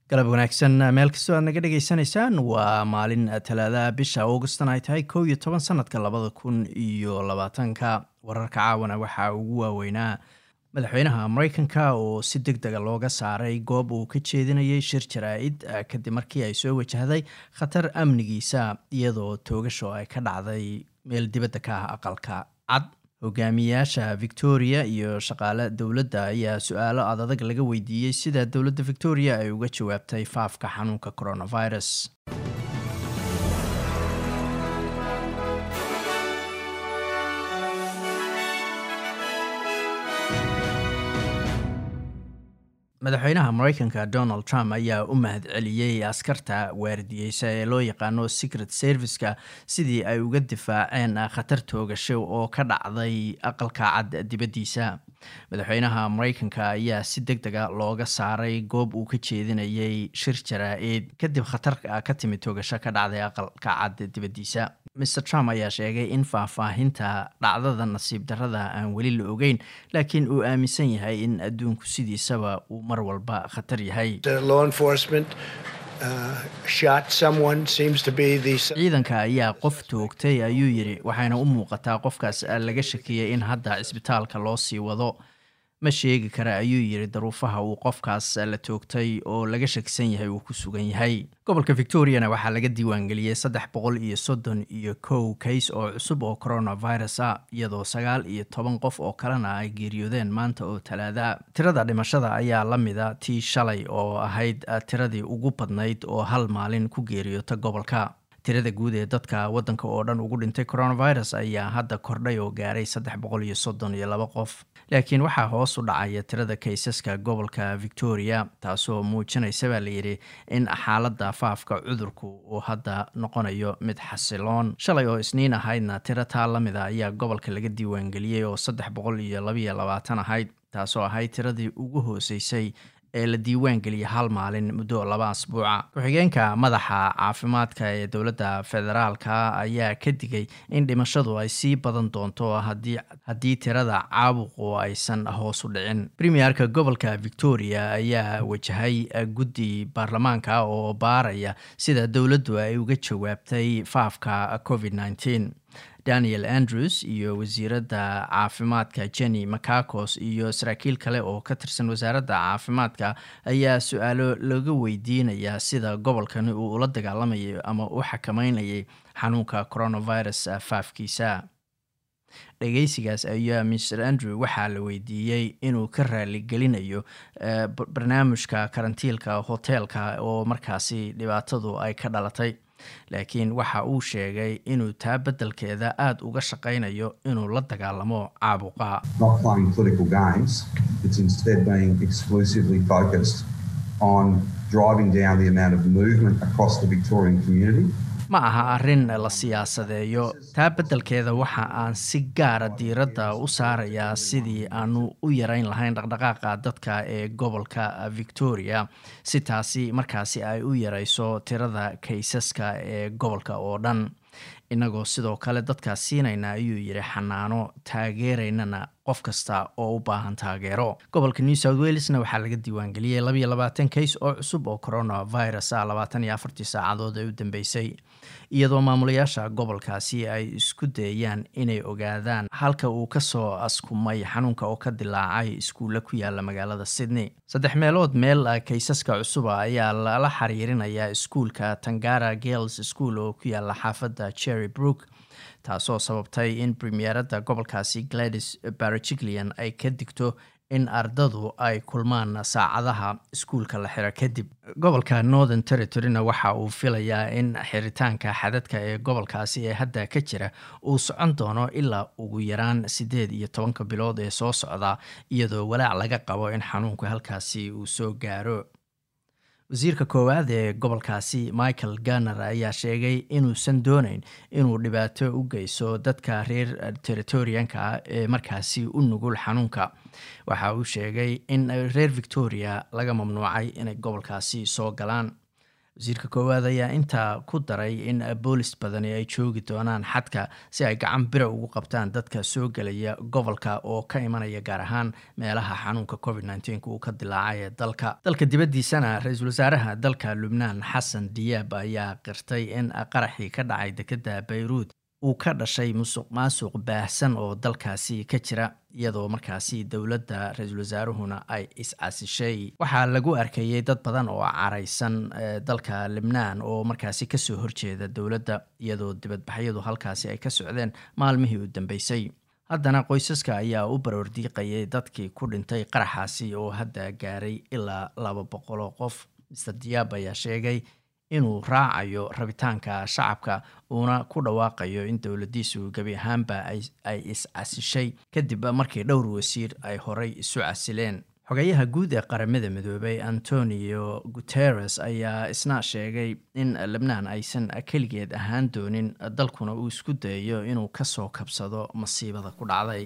galab wanaagsan meel kastoo aad naga dhagaysanaysaan waa maalin talaadaha bisha augustan ay tahay kow iyo toban sanadka labada kun iyo labaatanka wararka caawana waxaa ugu waaweynaa madaxweynaha mareykanka oo si deg dega looga saaray goob uu ka jeedinayay shir jaraa-id kadib markii ay soo wajahday khatar amnigiisa iyadoo toogasho ay ka dhacday meel dibadda ka ah aqalka cad hogaamiyaasha victoria iyo shaqaale dowladda ayaa su-aalo adadag laga weydiiyey sida dowladda victoria ay uga jawaabtay faafka xanuunka coronavirus madaxweynaha mareykanka donald trump ayaa u mahad celiyey askarta waardiyeysa ee loo yaqaano secret serviceka sidii ay uga difaaceen khatar toogasho oo ka dhacday aqalka cad dibaddiisa madaxweynaha mareykanka ayaa si deg dega looga saaray goob uu ka jeedinayay shir jaraa-id kadib khatar ka timid toogasho ka dhacday aqalka cad dibaddiisa mr trump ayaa sheegay in faahfaahinta dhacdada nasiib darrada aan weli la ogeyn laakiin uu aaminsan yahay in adduunku sidiisaba uu mar walba khatar yahay ciidanka ayaa qof toogtay ayuu yidhi waxayna u muuqataa qofkaas laga shakiyey in hadda cisbitaalka loo sii wado ma sheegi kara ayuu yidhi daruufaha uu qofkaas la toogtay oo laga shakisan yahay uu ku sugan yahay gobolka victoriana waxaa laga diiwaangeliyey saddex boqol iyo soddon iyo kow kays oo cusub oo coronavirus ah iyadoo sagaal iyo toban qof oo kalena ay geeriyoodeen maanta oo talaada tirada dhimashada ayaa la mida tii shalay oo ahayd tiradii ugu badnayd oo hal maalin ku geeriyoota gobolka tirada guud ee dadka waddanka oo dhan ugu dhintay coronavirus ayaa hadda kordhay oo gaaray saddex boqol iyo soddon iyo laba qof laakiin waxaa hoos u dhacaya tirada kaysaska gobolka victoria taasoo muujinaysa baa layidhi in xaaladda faafka cudurku uu hadda noqonayo mid xasiloon shalay oo isniin ahaydna tiro taa la mida ayaa gobolka laga diiwaangeliyey oo saddex boqol iyo labaiyo labaatan ahayd taasoo ahayd tiradii ugu hooseysay ee la diiwaan geliyay hal maalin muddo laba asbuuca ku-xigeenka madaxa caafimaadka ee dowladda federaalka ayaa ka digay in dhimashadu ay sii badan doonto haddii tirada caabuqu aysan hoos u dhicin premierka gobolka victoria ayaa wajahay guddi baarlamaanka oo baaraya sida dowladdu ay uga jawaabtay faafka covid nneteen daniel andrews iyo wasiiradda caafimaadka jenny macacos iyo saraakiil kale oo ka tirsan wasaaradda caafimaadka ayaa su-aalo laga weydiinayaa sida gobolkani uu ula dagaalamayay ama u xakameynayay xanuunka coronavirus faafkiisa dhegeysigaas ayaa mr andrew waxaa la weydiiyey inuu ka raaligelinayo barnaamijka karantiilka hoteelka oo markaasi dhibaatadu ay ka dhalatay laakiin waxa uu sheegay inuu taa beddelkeeda aada uga shaqaynayo inuu la dagaalamo caabuqa ma aha arrin la siyaasadeeyo taa beddelkeeda waxa aan si gaara diiradda u saarayaa sidii aanu u yarayn lahayn dhaqdhaqaaqa dadka ee gobolka victoria si taasi markaasi ay u yarayso tirada kaysaska ee gobolka oo dhan innagoo sidoo kale dadkaas siinayna ayuu yidhi xanaano taageeraynana qof kasta oo u baahan taageero gobolka new south welesna waxaa laga diiwaangeliyey labayo labaatan kays oo cusub oo coronavirus ah labaatan iyo afartii saacadood ee u dambeysay iyadoo maamulayaasha gobolkaasi ay isku dayayaan inay ogaadaan halka uu kasoo askumay xanuunka oo ka dilaacay iskuulla ku yaala magaalada sydney saddex meelood meel kaysaska cusuba ayaa lala xiriirinayaa iskuulka tangara girls school oo ku yaala xaafadda cherry brook taasoo sababtay in premieradda gobolkaasi gladys barajiglian ay ka digto in ardadu ay kulmaan saacadaha iskuulka la xiro kadib gobolka northern territoryna waxa uu filayaa in xiritaanka xadadka ee gobolkaasi ee hadda ka jira uu socon doono ilaa ugu yaraan siddeed iyo tobanka bilood ee soo socda iyadoo walaac laga qabo in xanuunku halkaasi uu soo gaaro wasiirka koowaad ee gobolkaasi michael garner ayaa sheegay inuusan dooneyn inuu dhibaato u geyso dadka reer territorianka ah ee markaasi u nugul xanuunka waxa uu sheegay in reer victoria laga mamnuucay inay gobolkaasi soo galaan wasiirka koowaad ayaa intaa ku daray in boolis badani ay joogi doonaan xadka si ay gacan bira ugu qabtaan dadka soo gelaya gobolka oo ka imanaya gaar ahaan meelaha xanuunka covid nneteen uu ka dilaacay ee dalka dalka dibaddiisana ra-iisul wasaaraha dalka lubnaan xasan diyaab ayaa qirtay in qaraxii ka dhacay dekedda bayruud uu ka dhashay musuq maasuq baahsan oo dalkaasi ka jira iyadoo markaasi dowladda ra-iisul wasaaruhuna ay is-casishay waxaa lagu arkayay dad badan oo caraysan dalka libnaan oo markaasi kasoo horjeeda dowladda iyadoo dibadbaxyadu halkaasi ay ka socdeen maalmihii u dambeysay haddana qoysaska ayaa u baroordiiqayay dadkii ku dhintay qaraxaasi oo hadda gaaray ilaa laba boqol oo qof mister diyaab ayaa sheegay inuu raacayo rabitaanka shacabka uuna ku dhawaaqayo in dowladdiisu gebi ahaanba ay is-casishay kadib markii dhowr wasiir ay horay isu casileen xogayaha guud ee qaramada midoobay antonio guteres ayaa isna sheegay in lebnaan aysan keligeed ahaan doonin dalkuna uu isku dayayo inuu kasoo kabsado masiibada ku dhacday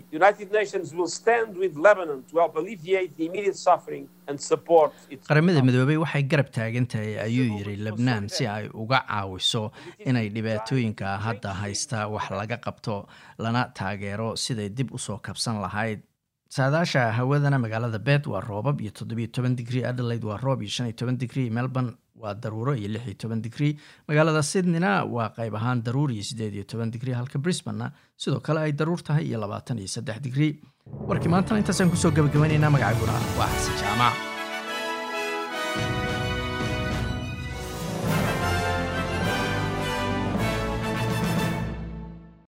qaramada midoobey waxay garab taagan tahay ayuu yidhi lebnaan si ay uga caawiso inay dhibaatooyinka hadda haysta wax laga qabto lana taageero siday dib usoo kabsan lahayd saadaasha hawadana magaalada bed waa roobab iyo toddobiyo toban digrie adelaide waa roob iyo shan iyo toban digrie melbourne waa daruuro iyo lix iyo toban digrie magaalada sydneyna waa qayb ahaan daruur iyo siddeed iyo toban digrie halka brisbanna sidoo kale ay daruur tahay iyo labaatan iyo saddex digrie warkii maantana intaasaan kusoo gabagabaynaynaa magacayguna waa xasan jaamac